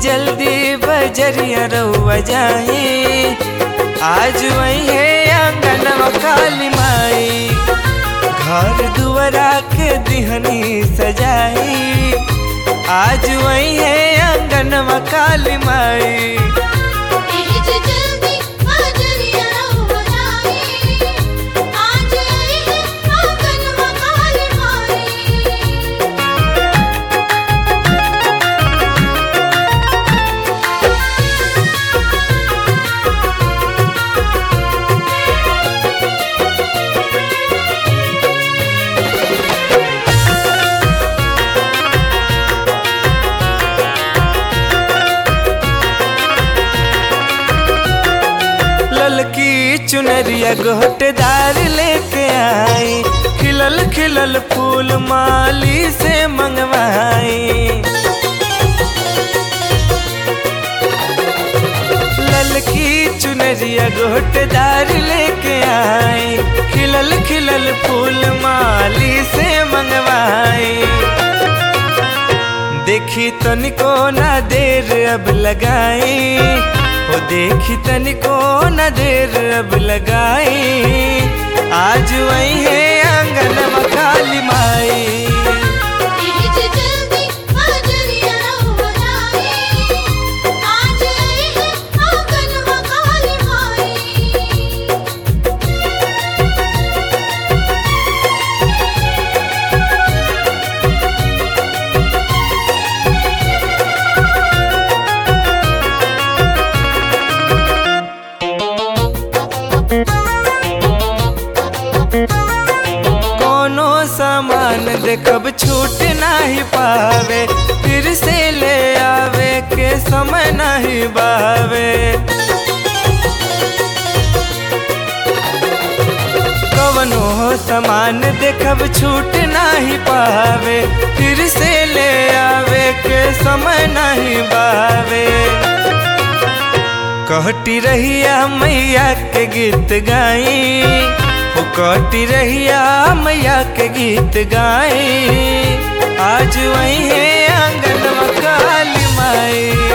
जल्दी बजरिया रउआ जाई आज वही है आंगनवा काली माई घर दुआरा के दिहनी सजाई आज वही है आंगनवा काली माई एज जल्दी बजरिया रउआ जाई आज आई है आंगनवा काली माई ललकी चुनरिया गोटदार लेके आई खिलल खिलल फूल माली से मंगवाई ललकी चुनरिया गोटदार लेके आई खिलल खिलल फूल माली से मंगवाई देखी तनिको ना देर अब लगाई ओ देखी तनिको ना देर अब लगाई आज वही है आंगन काली माई एज जल्दी बजरिया रउआ जाई आज आई है आंगनवा काली माई कोनो सामान देखब छूट नहीं पावे फिर से ले आवे के समय नहीं बावे कवनो सामान देखब छूट नहीं पावे फिर से ले आवे के समय नहीं बावे कहती रहिया मैया के गीत गाई ओ कहती रहिया मैया के गीत गाई आज वही है आंगन काली माई